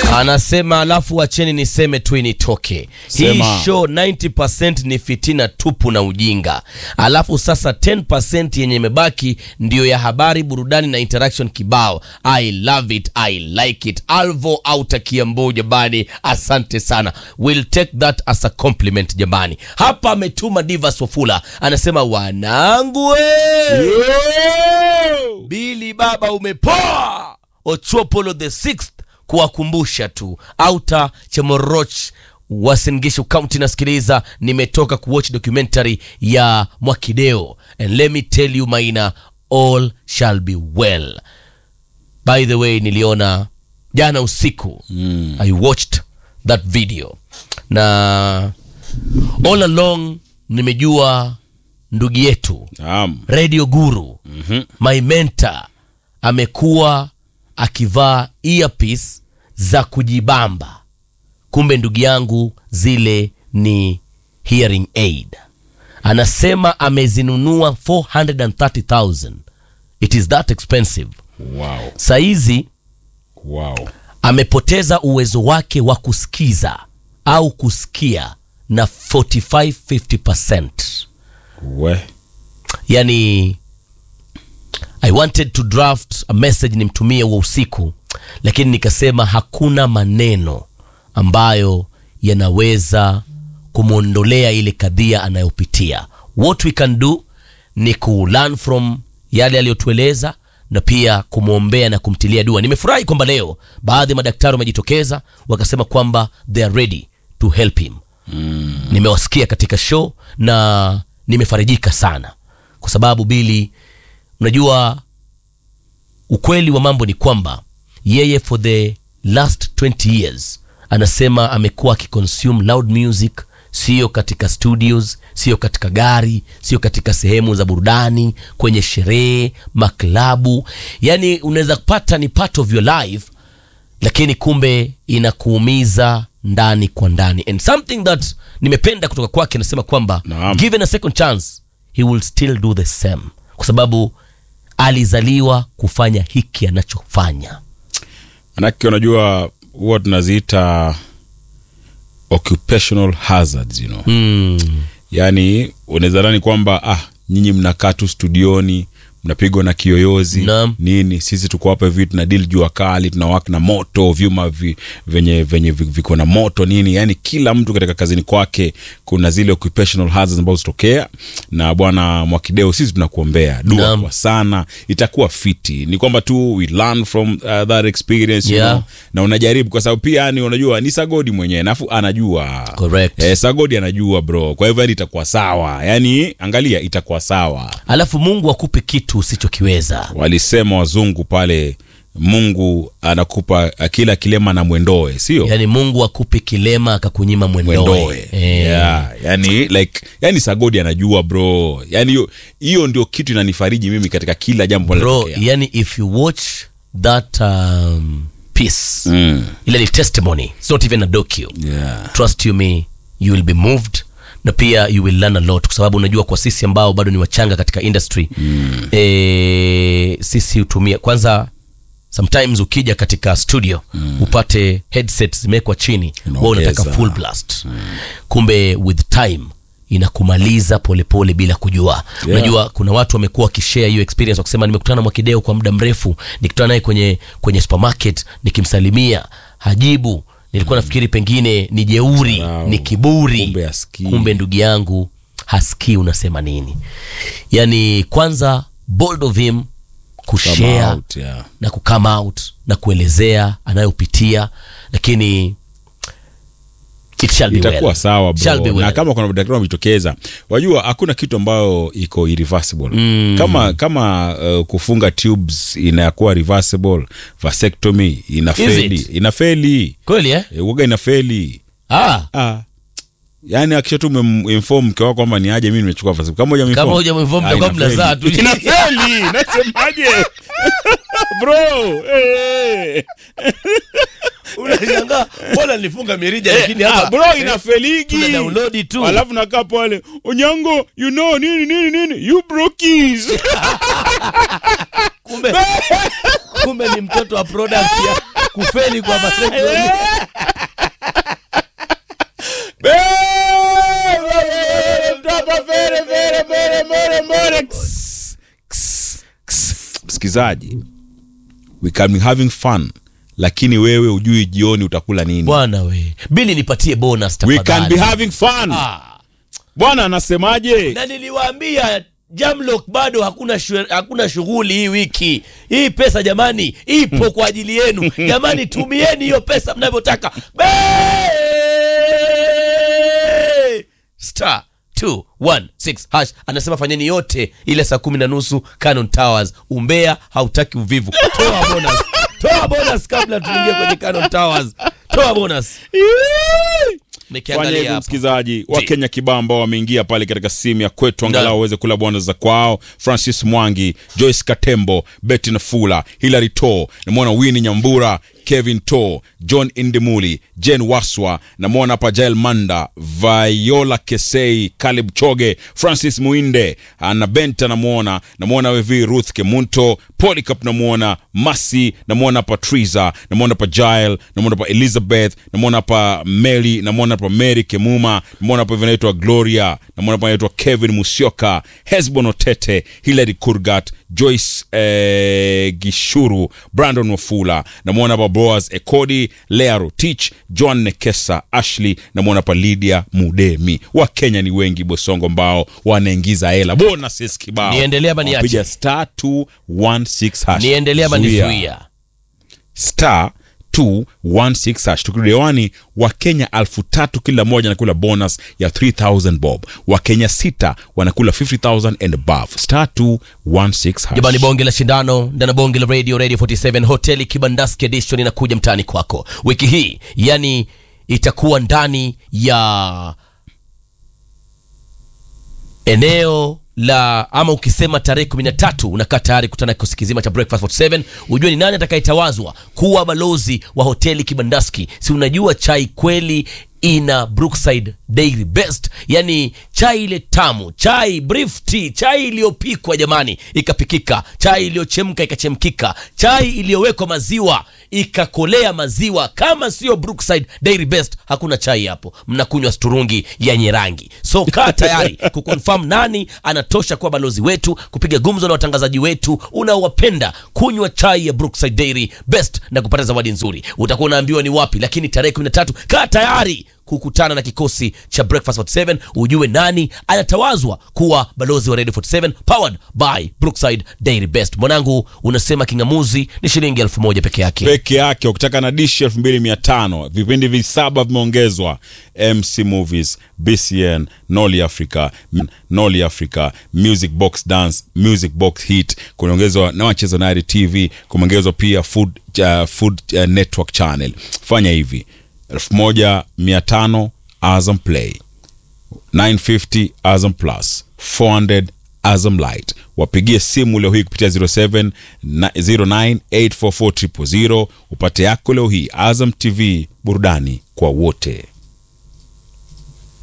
anasema alafu wacheni niseme tu initoke hii Sema. show 90% ni fitina tupu na ujinga alafu sasa 10% yenye imebaki ndiyo ya habari burudani na interaction kibao i love it i like it alvo auta kiambo jamani asante sana we'll take that as a compliment jamani hapa ametuma divas wafula anasema wanangu we bili baba umepoa ochopolo the sixth kuwakumbusha tu auta chamoroch wasingishu county nasikiliza nimetoka kuwatch documentary ya mwakideo and let me tell you maina all shall be well by the way niliona jana usiku mm. i watched that video na all along nimejua ndugu yetu Naam. radio guru mm-hmm. my mentor amekuwa akivaa earpiece za kujibamba kumbe ndugu yangu zile ni hearing aid anasema amezinunua 430000 it is that expensive Wow. saizi Wow. amepoteza uwezo wake wa kusikiza au kusikia na 45-50 We. yani i wanted to draft a message nimtumie wa usiku lakini nikasema hakuna maneno ambayo yanaweza kumwondolea ile kadhia anayopitia what we can do ni ku learn from yale aliyotueleza na pia kumwombea na kumtilia dua nimefurahi kwamba leo baadhi ya madaktari wamejitokeza wakasema kwamba they are ready to help him mm. nimewasikia katika show na nimefarijika sana kwa sababu bili unajua ukweli wa mambo ni kwamba yeye for the last 20 years anasema amekuwa akiconsume loud music sio katika studios sio katika gari sio katika sehemu za burudani kwenye sherehe maklabu yani unaweza kupata ni part of your life lakini kumbe inakuumiza ndani kwa ndani and something that nimependa kutoka kwake anasema kwamba Naam. given a second chance he will still do the same kwa sababu alizaliwa kufanya hiki anachofanya Manake unajua huwa tunaziita occupational hazards, you know. mm. Yaani unaweza dhani kwamba ah, nyinyi mnakaa tu studioni mnapigwa na kiyoyozi Naam. nini, sisi tuko hapa hivi tuna deal jua kali, tunawak na moto, vyuma vi, venye venye vi- viko na moto nini, yani kila mtu katika kazini kwake kuna zile occupational hazards ambazo zitokea. Na bwana Mwakideo, sisi tunakuombea dua Naam. kwa sana, itakuwa fiti. Ni kwamba tu we learn from uh, that experience you Yeah. know, na unajaribu kwa sababu pia yani unajua ni Sagodi mwenyewe nafu anajua Correct. Eh, Sagodi anajua bro, kwa hivyo yani itakuwa sawa, yani angalia, itakuwa sawa. alafu mungu akupe kitu usichokiweza Walisema wazungu pale, Mungu anakupa uh, kila kilema na mwendoe, sio yaani mungu akupe kilema akakunyima mwendoe mwendoe Eh. yeah, yani like yani Sagodi anajua bro, yani hiyo hiyo ndio kitu inanifariji mimi katika kila jambo bro linalotokea. yani if you watch that um, piece Mm. ile ni testimony it's not even a docu Yeah. trust you me you will be moved na pia you will learn a lot kwa sababu unajua kwa sisi ambao bado ni wachanga katika industry mm. e, sisi hutumia kwanza sometimes ukija katika studio mm. upate headset zimewekwa chini wa unataka Unaongeza. full blast mm. kumbe with time inakumaliza polepole bila kujua Yeah. unajua kuna watu wamekuwa wakishare hiyo experience wakisema nimekutana na mwakideo kwa muda mrefu nikutana naye kwenye kwenye supermarket nikimsalimia hajibu nilikuwa nafikiri pengine ni jeuri Wow. ni kiburi Kumbe hasikii. kumbe ndugu yangu hasikii unasema nini yani kwanza bold of him Come kushare out, yeah. na kukame out na kuelezea anayopitia lakini it shall be itakuwa well. sawa Shall be bro. well. na kama kuna madaktari wamejitokeza wajua hakuna kitu ambayo iko irreversible mm. kama kama uh, kufunga tubes inakuwa reversible vasectomy inafeli Is it? inafeli kweli eh? e, uga inafeli ah, ah. yaani akisha tu umemform mke wako kwamba ni aje mi nimechukua vasectomy. kama huja kama huja minform mtakuwa mnazaa tu inafeli nasemaje bro eh. unashangaa mbona nilifunga mirija lakini Ah, hapa bro tuna inafeligi download tu alafu nakaa pale onyango you know nini nini nini you brokies kumbe kumbe ni mtoto wa product ya kufeli kwa vasectomy. msikizaji we can be having fun lakini wewe ujui jioni utakula nini bwana we bili nipatie bonus we can tafadhali be having fun Ah. bwana anasemaje na niliwaambia Jamlock bado hakuna shu, hakuna shughuli hii wiki. Hii pesa jamani ipo kwa ajili yenu. Jamani tumieni hiyo pesa mnavyotaka. Be- Star 216 hash anasema fanyeni yote ile saa kumi na nusu Canon Towers. Umbea hautaki uvivu. Toa bonus. Toa bonus kabla tuingie kwenye Canon Towers. Toa bonus. fanya Nikiangalia hivyo hapo. msikilizaji Ji. wakenya kibao ambao wameingia pale katika simu ya kwetu angalau Ndio. waweze kula bwana za kwao francis mwangi joyce katembo betty nafula hilary to namwona wini nyambura kevin to john indimuli jen waswa namwona hapa jael manda viola kesei kalib choge francis muinde ana benta namwona namwona wevi ruth kemunto polycap namwona masi namwona hapa triza namwona hapa jael namwona hapa elizabeth namwona hapa mary namwona hapa mary kemuma namwona hapa hivi anaitwa gloria namwona hapa anaitwa kevin musioka hesbon otete hilary kurgat joyce eh, gishuru brandon wafula namwona hapa boas ekodi lea rotich john nekesa ashley namwona hapa lydia mudemi wakenya ni wengi bosongo ambao wanaingiza hela bonuses kibao Niendelee ama niache? Wapiga star 216 hash Niendelee ama Zuia nizuia? star 216 hash tukirudi hewani wakenya elfu tatu kila moja anakula bonus ya 3000 bob wakenya sita wanakula 50000 and above star 216 hash Jamani, bonge la shindano ndana bonge la radio radio 47 hoteli Kibandaski edition inakuja mtaani kwako wiki hii, yani itakuwa ndani ya eneo la ama ukisema tarehe kumi na tatu unakaa tayari kutana kikosi kizima cha breakfast 47 ujue ni nani atakayetawazwa kuwa balozi wa hoteli kibandaski si unajua chai kweli ina brookside dairy best yani chai ile tamu chai brief tea chai iliyopikwa jamani ikapikika chai iliyochemka ikachemkika chai iliyowekwa maziwa ikakolea maziwa kama sio brookside dairy best hakuna chai hapo mnakunywa sturungi yenye rangi so kaa tayari kukonfirm nani anatosha kuwa balozi wetu kupiga gumzo na watangazaji wetu unaowapenda kunywa chai ya brookside dairy best na kupata zawadi nzuri utakuwa unaambiwa ni wapi lakini tarehe 13 kaa tayari kukutana na kikosi cha breakfast 47 ujue nani anatawazwa kuwa balozi wa radio 47 powered by brookside dairy best mwanangu unasema kingamuzi ni shilingi elfu moja peke yake peke yake ukitaka na dishi 2500 vipindi visaba vimeongezwa mc movies bcn noli africa M- noli africa music box dance music box hit kumeongezwa na wachezo nari tv kumeongezwa pia food, uh, food uh, network channel fanya hivi 1500 azam play 950 Azam Plus 400 Azam Light. Wapigie simu leo hii kupitia 07 na- 09844000 upate yako leo hii. Azam TV, burudani kwa wote.